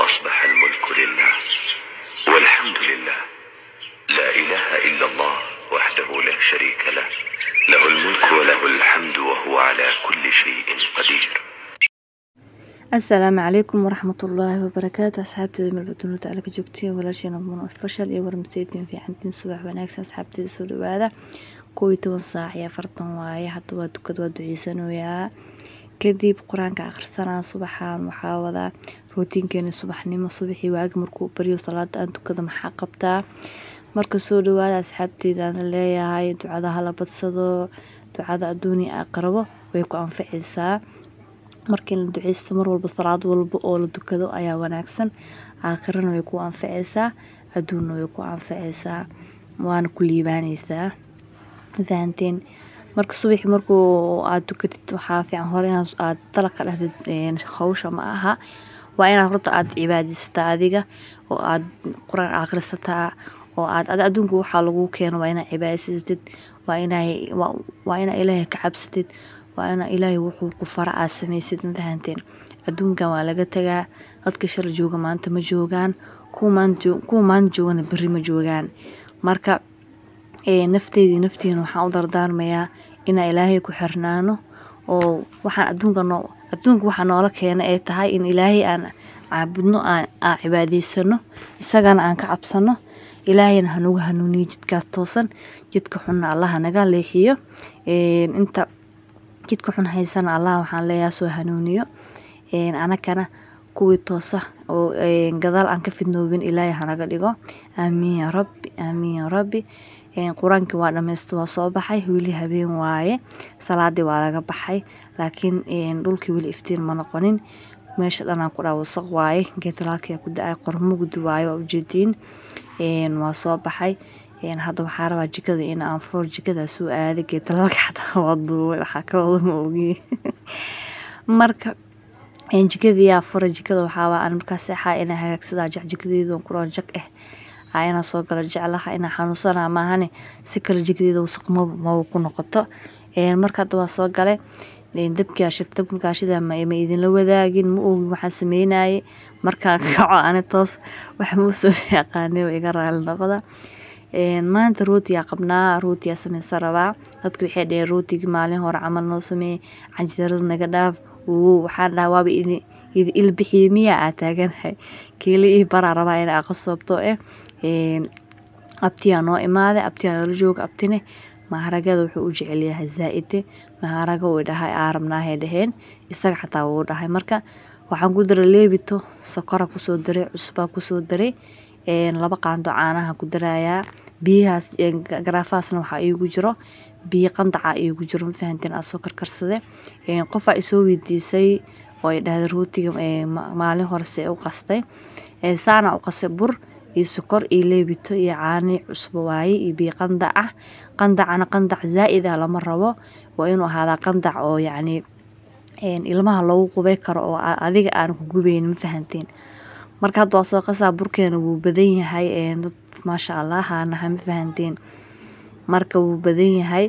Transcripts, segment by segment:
وأصبح الملك لله والحمد لله لا إله إلا الله وحده لا شريك له له الملك وله الحمد وهو على كل شيء قدير asalaamu calaykum waraxmatullaahi wabarakaatu asxaabteeda malbaduunada ala ka joogtay walaasheena muun fashal iyo warmaseytiin fiicantiin subax wanaagsan asxaabteeda soo dhawaada kow iyo toban saac iyo afartan waaye hadda waa dukad waa duceysanayaa kadib qur-aanka akhrisanaa subaxan waxaa wadaa rootiinkeena subaxnimo subaxii waagi markuu baryo salaada aan dukada maxaa qabtaa marka soo dhawaada asxaabteeda aan leeyahay ducada hala badsado ducada adduuniya aqrabo way ku anficaysaa markii la duceysto mar walba salaad walba oo la dukado ayaa wanaagsan aakhirana way ku anficaysaa adduunna way ku anficaysaa waana ku liibaanaysaa fahanteen marka subaxii markuu aad dukatid waxaa fiican hore inaad aad dalaqa dhahdid hawsha ma aha waa inaad horta aad cibaadaysataa adiga oo aad qur-aan akhrisataa oo aad ad adduunka waxaa lagu keeno waa inaad cibaadaysatid waa inaa waa inaa ilaahay ka cabsatid waa ina ilaahay wuxuu ku fara aad samaysid ma fahanteen adduunkan waa laga tagaa dadka shala jooga maanta ma joogaan kuwa maanta joogana berri ma joogaan marka nafteedii naftiina waxaan u dardaarmayaa inaa ilaahay ku xirnaano oo waxaan adduunka noo adduunka waxaa noola keena ay tahay in ilaahay aan caabudno aan cibaadaysano isagana aan ka cabsano ilaahayna hanugu hanuuniyo jidkaas toosan jidka xunna allaha naga leexiyo inta jidka xun haysana allah waxaan leeyaha soo hanuuniyo anakana kuwii toosa oo gadaal aan ka fidnoobin ilaahay hanaga dhigo aamiin yaa rabbi aamiin yaa rabbi qur-aankii waa dhammaysta waa soo baxay weli habeen waaye salaadii waa laga baxay laakiin dhulkii weli iftiin ma noqonin meesha dhanaan ku dhaa wasaq waaye geetalaalkia ku da-ay qormugdi waaye waa ujeediin waa soo baxay hadda waxaa rabaa jikada in aan foor jikada soo aaday geetalaalka xataa waa duubay waxaa ka wada ma ogi marka jikadiyaa fura jikada waxaawaa aan markaa seexaa inaa hagaagsadaa jac jikadeedan kuroon jag ah aa inaa soo gala jeclaha inaa xanuunsanaa maahane si kale jikadeeda wasaq maba ku noqoto marka hadda waa soo galay dabkaashida ma idinla wadaagin ma ogi waxaan sameynayay markaan kaco ani toos wax mausoo yaqaanay iga raali noqda maanta rootiyaa qabnaa rootiyaa sameysan rabaa dadka waxay dhaheen rootigii maalin hore camal noo sameeyey canjeerada naga dhaaf wo waxaan dhaha waaba idi ilbixiye miyaa aa taaganahay kiili ii baraa rabaa in aa qasoobto eh abtiyaa noo imaaday abtiyaa nala jooga abtine maharagada wuxuu u jecelyahay zaa-ide maharaga uu dhahay aa rabnaahay dhaheen isaga xataa wuu dhahay marka waxaan ku daray leebito sokora kusoo daray cusbaa kusoo daray laba qaando caanaha ku darayaa biyahaas garaafahaasna waxaa iigu jiro biyo qandaca iigu jiro mafahanteen aa soo karkarsade qofaa isoo weydiisay oo ay dhahday rootiga maalin hore se u qastay saana u qastay bur iyo sokor iyo leebito iyo caani cusbo waaye iyo biyo qandac ah qandacana qandac zaa-id ah lama rabo waa inuu ahaadaa qandac oo yacni ilmaha loogu qubay karo oo adiga aan ku gubayn ma fahanteen marka hadda waa soo qasaa burkeena wuu badan yahay dad maasha allah haanaha ma fahanteen marka wuu badan yahay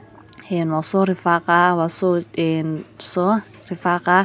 waa soo rifaaqaa waa soo soo rifaaqaa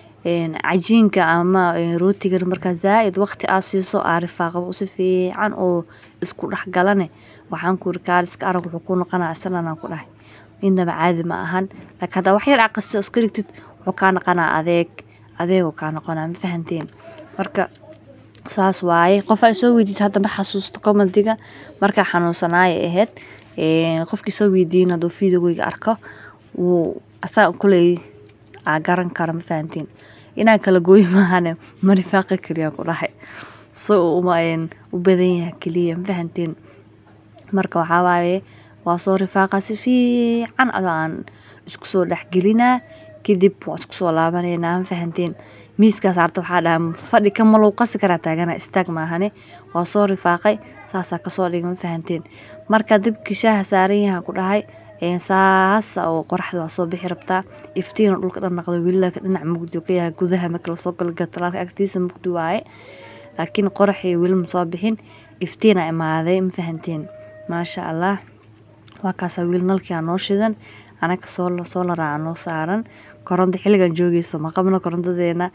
cajiinka ama rootigan markaa zaa-id waqti aad siiso aa rifaaqaba si fiican oo isku dhexgalane waxaan kuri kaaliska arag wuxuu ku noqonaa isalanaan ku dhahay innaba caadi ma ahan laakiin haddaa wax yar aqasta iska dhigtid wuxuu kaa noqonaa adeeg adeegoo kaa noqonaa ma fahanteen marka saas waaye qof ay soo weydiid hadda ma xasuusto komadiga markaa xanuunsanaaya ahayd qofkii soo weydiin hadduu videogeyga arko wuu asaa kuley aa garan kara ma fahantiin inaan kala gooyi maahane ma rifaaqa keliya ku dhahay so uma u badan yahay keliya ma fahantiin marka waxaa waaye waa soo rifaaqa si fiican adoo aan isku soo dhexgelinaa kadib waa isku soo laabanaynaa ma fahanteen miiskaas arta waxaa dhaha fadhi ka malou qasi karaa taagana istaag maahane waa soo rifaaqay saasaa kasoo dhigay ma fahanteen marka dibkii shaaha saaran yahaan ku dhahay saasa oo qoraxda waa soo bixi rabtaa iftiina dhulka dhan naqda welilaka dhinac mugdi ka yahay gudaha marka lasoo galo gatalaalka agtiisa mugdi waaye laakiin qoraxii weli ma soo bixin iftiina imaaday ma fahanteen maasha allah waa kaasaa wiil nalkia noo shidan anaga soo soo laraaca noo saaran koronto xilligan joogeysa ma qabno korontadeena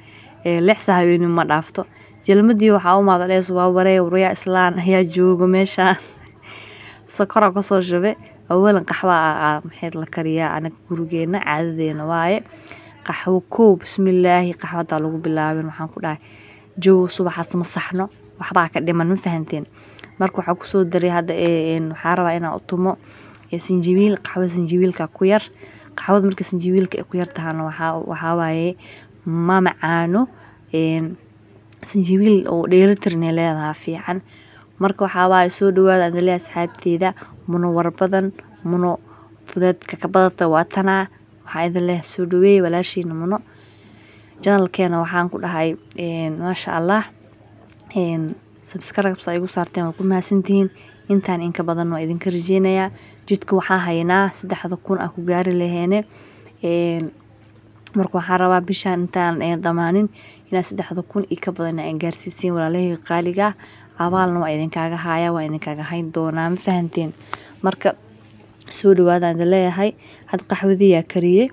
lix saa habeenimo ma dhaafto jalmadii waxaa u maada dhees waa waree waryaa islaan ayaa jooga meeshaan sokora kasoo shube awalan qaxwa maxayd la kariyaa anaga gurigeena caadadeena waaye qaxwo kow bismillaahi qaxwadaa lagu bilaabin waxaan ku dhahay jow subaxaas ma saxno waxbaa ka dhiman ma fahanteen marka waxaa kusoo daray hadda waxaa rabaa inaa utumo sinjibiil qaxwo sinjibiilka ku yar qaxwada marka sinjibiilka ay ku yar tahana waxaa waaye ma macaano sinjibiil oo dheelitirnay leedahaa fiican marka waxaa waaye soo dhawaada aan leeyahay asxaabteeda muno warbadan muno fudeedka ka badata waa tanaa waxaa idin leeyahay soo dhaweeye walaashiina muno janalkeena waxaan ku dhahay maasha allah subscribes ay igu saarteen waa ku mahadsantihiin intaan inka badan waa idinka rajeynayaa jidka waxaa haynaa saddexda kun aan ku gaari laheene marka waxaan rabaa bishaan intaan dhamaanin inaa saddexda kun iyo ka badan aan gaarsiisiin walaalahayga qaaliga abaalna waa idinkaaga haaya waa idinkaaga hayn doonaa ma fahanteen marka soo dhawaada idin leeyahay had qaxwadiyaa kariyey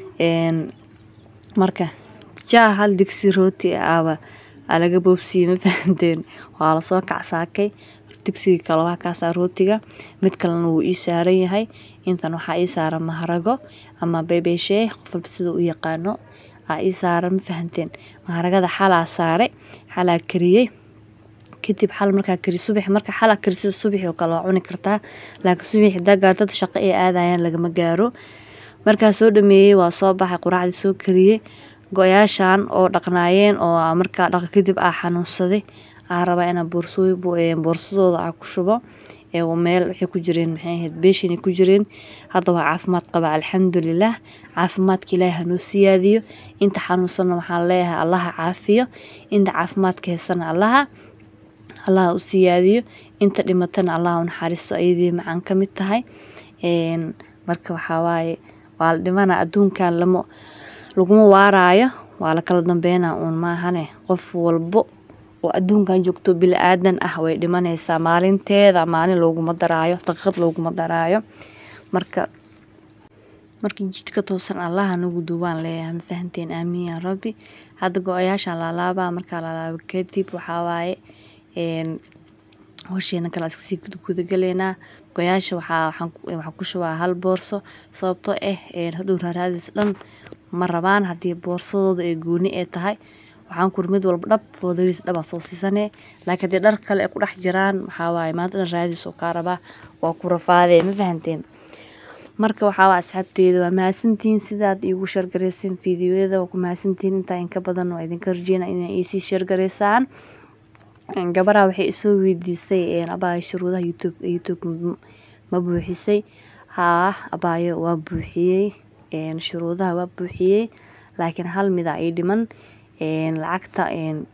marka jaa hal digsi rooti aaba laga boobsiyey ma fahanteen waa lasoo kacsaakay digsiga kale waa kaasaa rootiga mid kalena wuu ii saaran yahay intan waxaa ii saaran maharago ama bebeeshee qof walba sida u yaqaano aa ii saaran ma fahanteen maharagada xalaa saare xalaa kariyey kadib xal markaa kari subax marka xalaa karisida subaxi oo kale waa cuni kartaa laakiin subaxi hadaa gaartada shaqo ay aadayaan lagama gaaro markaa soo dhameeyey waa soo baxay quraacdii soo kariyey go-yaashan oo dhaqnaayeen oo markaa dhaqa kadib aa xanuunsaday aa rabaa inaa boorsooy boorsadooda aa ku shubo meel waxay ku jireen maxay ahayd beeshinay ku jireen hadda waa caafimaad qaba alxamdulilah caafimaadka ilaahi hanoo siyaadiyo inta xanuunsanna waxaan leeyahay allaha caafiyo inta caafimaadka heysana allaha allaha u siyaadiyo inta dhimatana allaha u naxariisto ayadii macaan ka mid tahay marka waxaa waaye waa la dhimana adduunkan lama laguma waaraayo waa la kala dambeynaa uun maahane qof walbo oo adduunkan joogto bili aadan ah way dhimanaysaa maalinteeda maalin looguma daraayo daqiiqad looguma daraayo marka markii jidka toosan allaha nagu duwaan leeyahay ma fahanteen aamiin yaa rabbi hadda go-ayaashaan laalaabaa markaa laalaaba kadib waxaa waaye hosheena kale iskasii gudagaleynaa go-yaasha waxaa waxaan ku shubaa hal boorso sababtoo ah hadhow raaraadis dhan ma rabaan haddii boorsadooda ee gooni ee tahay waxaan kur mid walba dhab foodariis dhabaa soo siisanee laakiin haddii dhar kale ay ku dhex jiraan waxaa waaye maanta dhan raadis oo kaa rabaa waa ku rafaadee ma fahanteen marka waxaa waa asxaabteeda waa mahadsantihiin sidaad iigu shargarayseen fiidiyoyada waa ku mahadsantihiin intaa inka badan waa idinka rajeyna inay iisii shargaraysaan gabaraa waxay isoo weydiisay abaayo shuruudaha youtube youtube ma buuxisay haa abaayo waa buuxiyey shuruudaha waa buuxiyey laakiin hal mida ii dhiman lacagta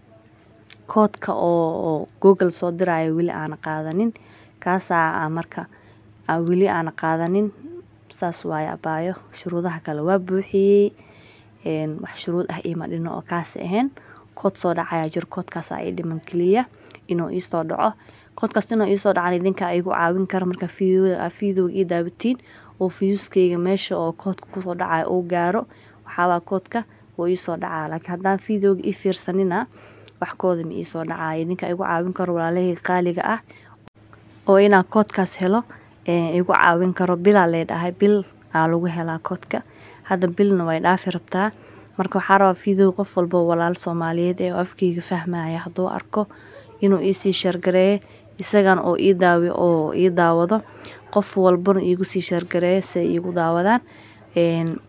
koodka oo google soo diraayo weli aana qaadanin kaasaa marka weli aana qaadanin saas waaye abaayo shuruudaha kale waa buuxiyey wax shuruud ah iima dhino oo kaasi ahayn kood soo dhacaya jiro koodkaasa ii dhiman keliya inuu iisoo dhaco koodkaas inuu iisoo dhacan idinka igu caawin kara marka fiidowga ii daawatiin oo fiyuuskayga meesha oo koodka kusoo dhacaya uu gaaro waxaabaa koodka wuu iisoo dhacaa laakiin haddaan fiidowga ii fiirsanina wax kooda ma iisoo dhacaya idinka igu caawin karo walaalahayga qaaliga ah oo inaan koodkaas helo igu caawin karo bilaa leedhahay bil aa lagu helaa koodka hadda bilna way dhaafi rabtaa marka waxaa rabaa fiidow qof walba walaal soomaaliyeed ee afkeyga fahmaya hadduu arko inuu iisii shargareeyo isagan oo ii daawi oo ii daawado qof walbana iigu sii shargareeyo si ay iigu daawadaan